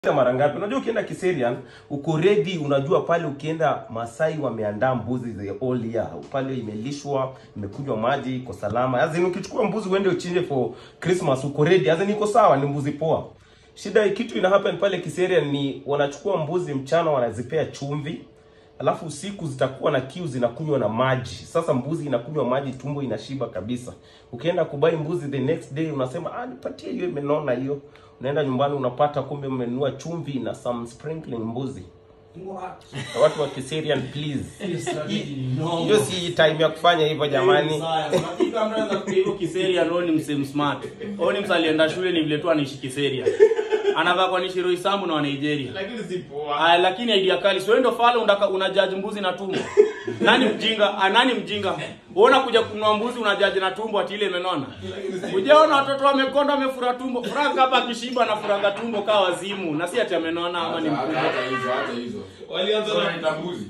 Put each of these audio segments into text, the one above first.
mara ngapi? Unajua ukienda Kiserian uko ready, unajua pale ukienda Masai wameandaa mbuzi the all year. Pale imelishwa, imekunywa maji, iko salama. Azini ukichukua mbuzi uende uchinje for Christmas uko ready. Azini iko sawa, ni mbuzi poa. Shida kitu ina happen pale Kiserian ni wanachukua mbuzi mchana wanazipea chumvi. Alafu usiku zitakuwa na kiu zinakunywa na maji. Sasa mbuzi inakunywa maji, tumbo inashiba kabisa. Ukienda kubai mbuzi the next day unasema ah, nipatie hiyo imenona hiyo. Unaenda nyumbani unapata kumbe umenunua chumvi na some sprinkling mbuzi. Na watu wa Kiserian please. Hiyo si time ya kufanya hivyo jamani. hivyo kiseria no ni msem smart o ni msa alienda shule ni vile tu anaishi kiseria anavaa kwa nishiro isambu na wa Nigeria lakini si poa Aya, lakini idea kali sio ndo fala undaka unajaji mbuzi na tumbo nani mjinga ah, nani mjinga uona kuja kununua mbuzi unajaji na tumbo ati ile imenona ujaona watoto wamekonda wamefura tumbo franka hapa akishiba na furaga tumbo kaa wazimu na si ati amenona ama ni Hata- mkubwa hata hizo hata hizo Walianza Sasa na wanaita mbuzi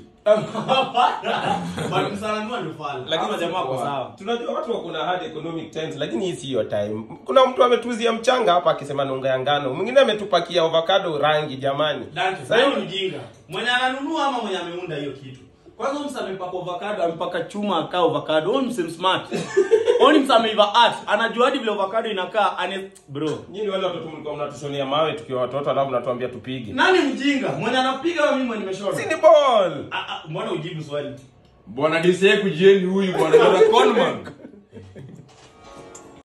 Bali msalanua ndo fala lakini jamaa wako sawa tunajua watu wako na hard economic times, lakini hii siyo time. Kuna mtu ametuzia mchanga hapa akisema ni unga ya ngano, mwingine ametupakia avocado rangi jamani. Dante, Sasa sasa hivi- ni mjinga. Mwenye ananunua ama mwenye ameunda hiyo kitu. Kwanza huyu msa amepaka avocado, amepaka chuma akaa avocado. Huyu msi smart. Huyu msa ameiva art. Anajua hadi vile avocado inakaa. Ane bro. Nyinyi wale watoto mlikuwa mnatushonea mawe tukiwa watoto, alafu mnatuambia tupige. Nani mjinga? Mwenye anapiga au mimi mwenye nimeshona? Si ni ball. Ah, ah, Mbona ujibu swali? bwana dise kujieni huyu bwana bwana conman